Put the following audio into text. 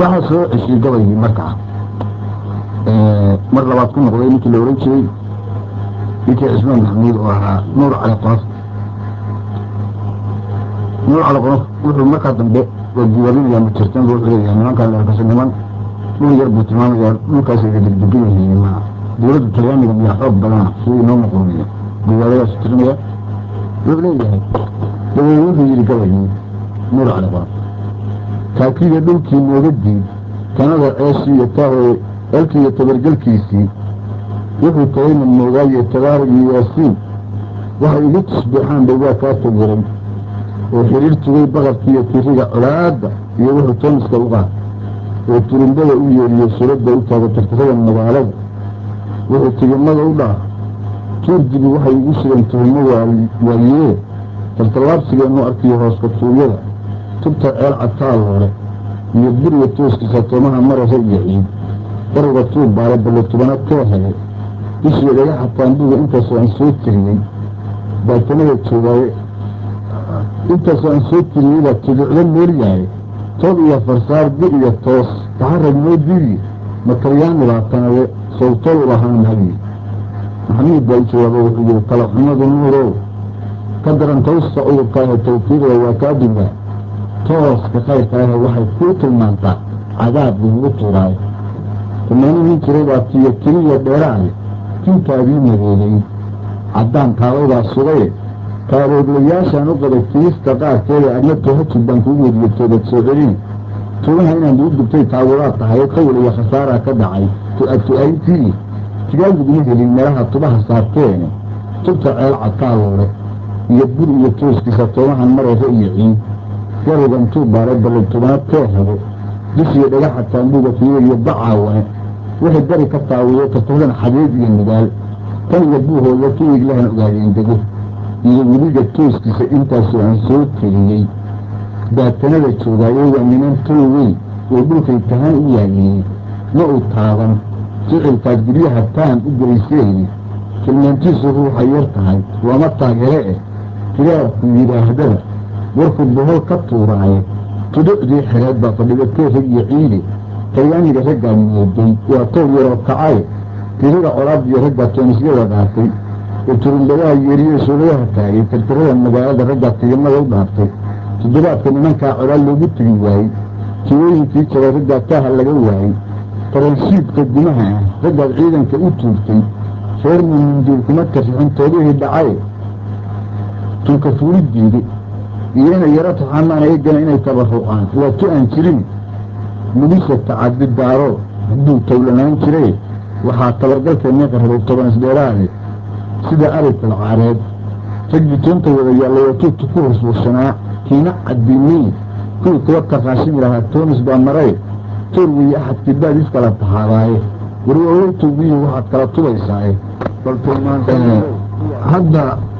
waxaa soo ceshiyey gabaygii markaa mar labaad ku noqday ninkii la ohan jiray ninkii cismaan maxamuud oo ahaa nuur cali qonof nuur cali qonof wuxuu markaa dambe waa guwarinaya majirtan wuxuu leeyahay nimankan leerkasa niman dhul yar buu tilmaamayaa dhulkaas ay degdegan yihiin ma dowladda talyaaniga miyaa xoog badana sidii inoo muqurmiya guwaaradaas tirinaya wuxuu leeyahay dabeed wuxuu yidhi gabaygii nuur cali qonof kaakiga dhulkii nooga diid tanada ceeshii iyo taahooye elkii iyo tabargelkiisii wuxuu tahayna moogaaye tabaarig iyo yaasiin waxay igu tusbeexaan bay waa kaa tagiray oo xiriir tugay baqarkii iyo tiriga colaadda iyo wuxuu tooniska u qaad oo turimbada u yeeriyo suradda u taaga tirtirada magaalada wuxuu tigimada u dhaaf tuurdibi waxay igu sugeen tuhimo waayee taltallaabsigeennu arkiyo hooska tuugyada tubta ceel cadtaaloole iyo buriga tooskiisa toomaha marasa iyo ciid bariga tuur baale balle tubana tee hele bishii dhagaxa taambuga intaasoo aan soo tiriyey baatanada joogaaye intaasoo aan soo tiriyey baa tuducdo moolyahay toob iyo farsaar bi iyo toos taxarag moo diidiye matalyaani baa tanaye sawtol u lahaan hagi maxamuud baa u jawaaba wuxuu yihi kala xumadu nuurow ka daran tawsta cudurkaahe tawfiiqda waa kaa dugaa tooska khayrkaahe waxay kuu tilmaantaa cadaab lagugu tuuraayo rumayno nin jiray baa tiyo tiriya dheeraale tintaadii madeegay caddaan kaabaydaa sugaye kaarooglayaashaan u qabay tirista qaarkeeda adna tohajid baan kuu wediye toobad soo celin tugaha inaan duu dubtay taawadaad tahay qawl iyo khasaaraa ka dhacay tu-atu'ayntii tigaal laguma helin meelaha tubaha saarteene tubta ceel cadtaaloole iyo bur iyo tooskiisa toomahan marayra iyo ciid garuga intuu baaray balle tubana tee habo bishiyo dhagaxa taambuuga fiiga iyo bacaawane waxay bari ka taawiyo tartadan xadeed iyo nidaal tan iyo buuhooda tuig lahan ogaadeen dego iyo weliga tooskiisa intaasoo aan soo teliyey baatanada joogaayo waa niman tol weyn oo dhulkay tahaan u yaayeen ma uu taaban ficilkaad guryaha taan u gelayseen tilmaantiisu ruuxa yar tahay waama taageere eh kiraabku yidhaahdaba warkuu bohol ka tuuraaye tuducdii xereed baa fadhiga teerag iyo ciide talyaaniga raggaa mooday waa toor yaroo kacaye tirada colaadiyo raggaa toonisyada dhaartay oo turumbadaha yeeriyo suuladaha taagay tirtirada magaalada raggaa tigimada u dhaartay toddobaadka nimankaa colaal loogu tegi waayey tiwooyinkii jabay raggaa taaha laga waayey taranshiidka gumaha ah raggaad ciidanka u tuurtay reer muminduul kuma tarrixin toobihii dhacaye tunka fuulidiidi iyona yaro taxamaan eegana inay tabarucaan waa tu aan jirin mulisha tacadi daaro hadduu towlanaan jiray waxaa tabargalkeennii qarrabay toban isdheeraade sida arigkal caareed raggii toonta wada yaallay oo tuugta ku huswursanaa kiina caddiinay kuwii kuwa taqaashin lahaa toonis baa maray toor weeye axadkii baad iskala tahaadaaye warwaawey towbiyihii waxaad kala tubaysaaye bal hadda